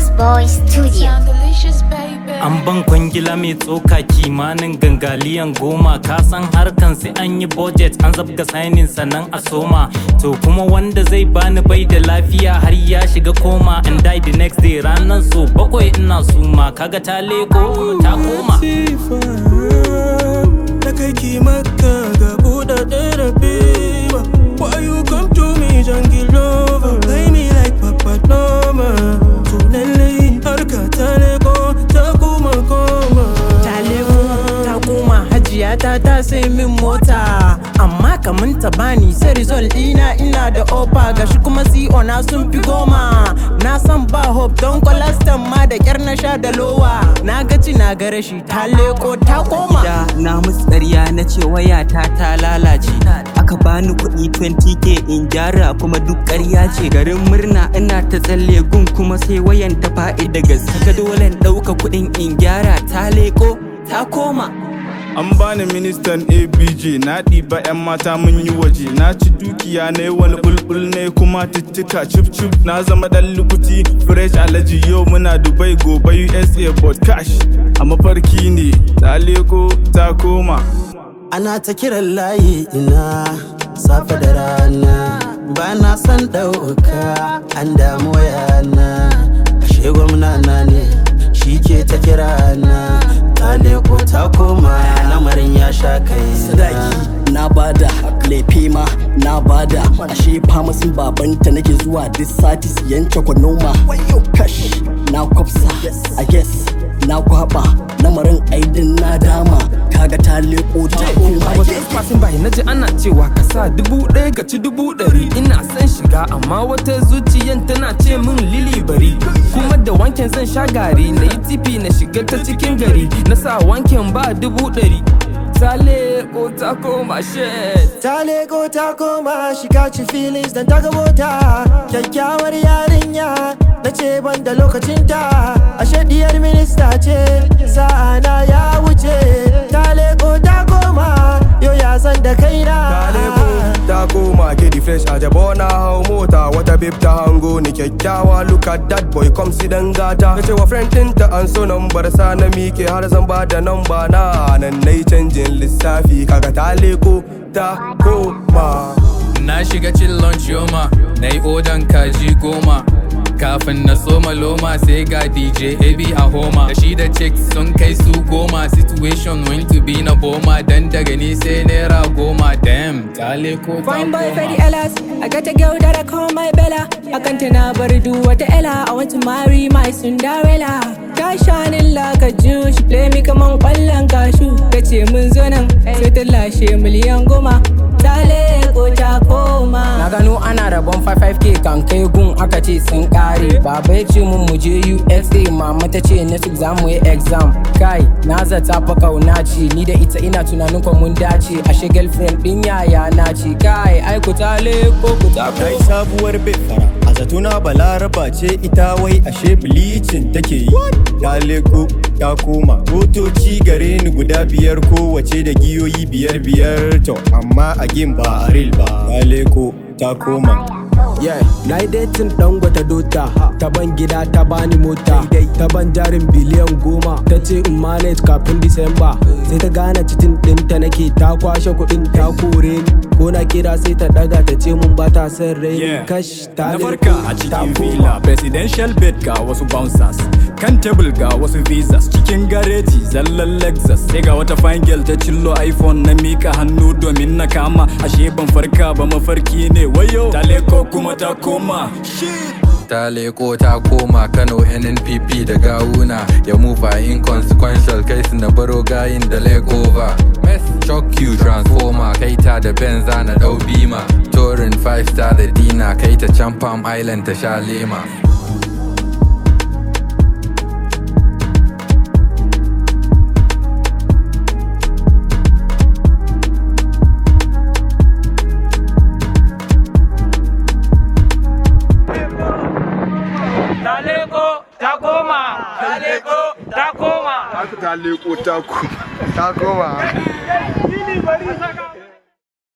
Boss Boy Studio. An ban kwangila mai tsoka kimanin gangaliyan goma ka san harkan sai an yi budget an zabga signing sannan a soma to kuma wanda zai bani bai da lafiya har ya shiga koma and die the next day ranan so bakwai ina suma kaga ta leko kuma ta koma Na kai ki maka ga buɗaɗɗen rabe ba Why you come to me jungle lover Play me like Papa Noma To lallai harka ta leko ta kuma koma ta leko ta koma hajiya ta ta sai min mota amma kamun ta bani sai result dina ina da opa gashi kuma CO na sun fi goma na san ba hope don kwalastan ma da kyar na sha da lowa na gaci na ga rashi ta leko ta koma da na musu ƙarya na ce wayata ta lalace aka bani kuɗi 20k in gyara kuma duk ƙarya ce garin murna ina ta tsalle gun kuma sai wayan ta faɗi da gaske dole in ɗauka kuɗin in gyara ta leko ta koma An bani ministan ABJ na ɗiba 'yan mata mun yi waje na ci dukiya na wani bulbul ne kuma tittika cip cip na zama ɗan lukuti fresh alaji yau muna Dubai gobe USA but cash a mafarki ne ta leko ta koma. Ana ta kiran layi ina safe da rana ba na san ɗauka an damu yana ashe gwamna na ne shi ke ta kira na ta leko ta koma lamarin ya sha kai sadaki na bada lefe ma na bada ashe famasin babanta nake zuwa duk sati siyan noma wayo kash na kwafsa a guess na kwaba lamarin aidin na dama kaga ta leko ta koma I was just passing by naji ana cewa ka sa dubu ɗaya ka ci dubu ɗari ina son shiga amma wata zuciyan tana ce min lili bari kuma da wanken zan sha gari na yi tifi na shiga ta cikin gari na sa wanken ba dubu ɗari ta leko ta koma shit Ta leko ta koma shiga ci feelings dan ta ga mota kyakkyawar yarinya na ce ban da lokacinta ashe diyar minista ce sa'ana ya wuce ta leko ta koma yau ya san da kaina Ta leko ta koma kidi fresh a jabo na hau mota wata bib ta hango ni kyakkyawa look at that boy come si dan gata ta ce wa friend ɗinta an so nambar sa na mike har zan ba da namba na nan nayi canjin lissafi kaga ta leko ta koma Na shiga cin lunch yoma, na yi odan kaji goma. Kafin na soma loma sai ga DJ AB a homa. Da shi da chicks sun kai su goma, situation went to be na boma. Dan daga ni sai naira goma, damn, ta leko ta Fine boy Freddy koma. Ellis. I got a girl that I call my Bella. I can't never do what the Ella. I want to marry my Cinderella. Ta shining like a Jew. She play me kaman kwallon kashu. Ta ce mun zo nan sai ta lashe miliyan goma. Ta leko ta na koma. gano ana rabon 55k kan kai gun aka ce sun kare baba ya ce mun mu je USA mama ta ce next week za mu yi exam kai na zata fa kauna ce ni da ita ina tunanin ko mun dace ashe girlfriend din yaya na ce kai ai ku ta leko ku ta Na yi sabuwar fara a zatuna balaraba ce ita wai ashe bilicin take yi ta leko ta koma motoci gare ni guda biyar kowace da giyoyi biyar biyar to amma a gin ba a real ba ta leko ta koma Yeah, na yi datin dangwata dota ta ban gida ta bani mota ta ban jarin biliyan goma ta ce in manage kafin disamba sai ta gane cikin ɗinta nake ta kwashe kuɗin ta kore ni ko na kira sai ta daga ta ce mun ba ta son rai Yeah. kash ta Na leko, farka a ta cikin koma. villa presidential bed ga wasu bouncers kan table ga wasu visas cikin gareji zallan lexus sai ga wata fine girl ta cillo iphone na mika hannu domin na kama ashe ban farka ba mafarki ne wayo ta leko kuma ta koma shit Ta leko ta koma Kano NNPP da gawuna Ya move a inconsequential kai su na baro gayin da leg over Shock you transformer kai ta da benza na dau bima Touring 5 star da dina kai ta can Palm Island ta sha lema ta leko ta koma ta leko ta koma ta leko ta koma ta koma